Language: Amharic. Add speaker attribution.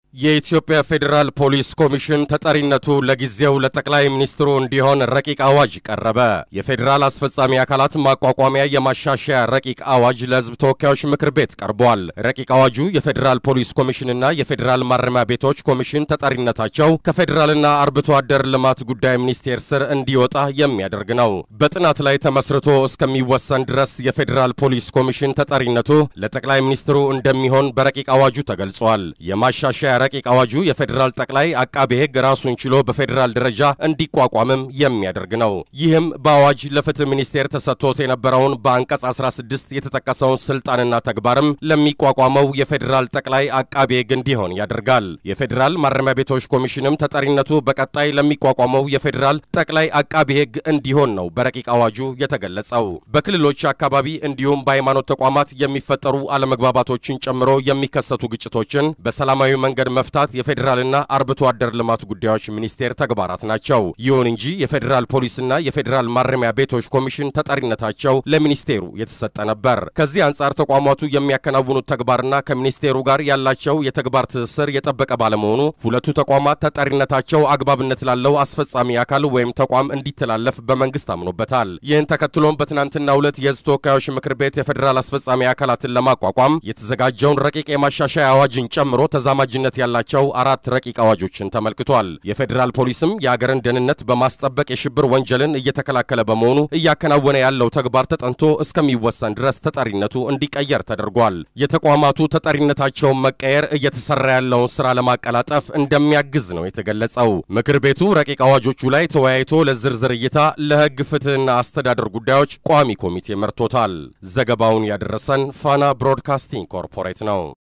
Speaker 1: የኢትዮጵያ ፌዴራል ፖሊስ ኮሚሽን ተጠሪነቱ ለጊዜው ለጠቅላይ ሚኒስትሩ እንዲሆን ረቂቅ አዋጅ ቀረበ። የፌዴራል አስፈጻሚ አካላት ማቋቋሚያ የማሻሻያ ረቂቅ አዋጅ ለሕዝብ ተወካዮች ምክር ቤት ቀርቧል። ረቂቅ አዋጁ የፌዴራል ፖሊስ ኮሚሽንና የፌዴራል ማረሚያ ቤቶች ኮሚሽን ተጠሪነታቸው ከፌዴራልና አርብቶ አደር ልማት ጉዳይ ሚኒስቴር ስር እንዲወጣ የሚያደርግ ነው። በጥናት ላይ ተመስርቶ እስከሚወሰን ድረስ የፌዴራል ፖሊስ ኮሚሽን ተጠሪነቱ ለጠቅላይ ሚኒስትሩ እንደሚሆን በረቂቅ አዋጁ ተገልጿል። የማሻሻያ ረቂቅ አዋጁ የፌዴራል ጠቅላይ አቃቤ ሕግ ራሱን ችሎ በፌዴራል ደረጃ እንዲቋቋምም የሚያደርግ ነው። ይህም በአዋጅ ለፍትህ ሚኒስቴር ተሰጥቶት የነበረውን በአንቀጽ 16 የተጠቀሰውን ስልጣንና ተግባርም ለሚቋቋመው የፌዴራል ጠቅላይ አቃቤ ሕግ እንዲሆን ያደርጋል። የፌዴራል ማረሚያ ቤቶች ኮሚሽንም ተጠሪነቱ በቀጣይ ለሚቋቋመው የፌዴራል ጠቅላይ አቃቤ ሕግ እንዲሆን ነው በረቂቅ አዋጁ የተገለጸው። በክልሎች አካባቢ እንዲሁም በሃይማኖት ተቋማት የሚፈጠሩ አለመግባባቶችን ጨምሮ የሚከሰቱ ግጭቶችን በሰላማዊ መንገድ መፍታት የፌዴራልና አርብቶ አደር ልማት ጉዳዮች ሚኒስቴር ተግባራት ናቸው። ይሁን እንጂ የፌዴራል ፖሊስና የፌዴራል ማረሚያ ቤቶች ኮሚሽን ተጠሪነታቸው ለሚኒስቴሩ የተሰጠ ነበር። ከዚህ አንጻር ተቋማቱ የሚያከናውኑት ተግባርና ከሚኒስቴሩ ጋር ያላቸው የተግባር ትስስር የጠበቀ ባለመሆኑ ሁለቱ ተቋማት ተጠሪነታቸው አግባብነት ላለው አስፈጻሚ አካል ወይም ተቋም እንዲተላለፍ በመንግስት አምኖበታል። ይህን ተከትሎም በትናንትናው ዕለት የህዝብ ተወካዮች ምክር ቤት የፌዴራል አስፈጻሚ አካላትን ለማቋቋም የተዘጋጀውን ረቂቅ የማሻሻያ አዋጅን ጨምሮ ተዛማጅነት ያላቸው አራት ረቂቅ አዋጆችን ተመልክቷል። የፌዴራል ፖሊስም የአገርን ደህንነት በማስጠበቅ የሽብር ወንጀልን እየተከላከለ በመሆኑ እያከናወነ ያለው ተግባር ተጠንቶ እስከሚወሰን ድረስ ተጠሪነቱ እንዲቀየር ተደርጓል። የተቋማቱ ተጠሪነታቸውን መቀየር እየተሰራ ያለውን ስራ ለማቀላጠፍ እንደሚያግዝ ነው የተገለጸው። ምክር ቤቱ ረቂቅ አዋጆቹ ላይ ተወያይቶ ለዝርዝር እይታ ለህግ ፍትህና አስተዳደር ጉዳዮች ቋሚ ኮሚቴ መርቶታል። ዘገባውን ያደረሰን ፋና ብሮድካስቲንግ ኮርፖሬት ነው።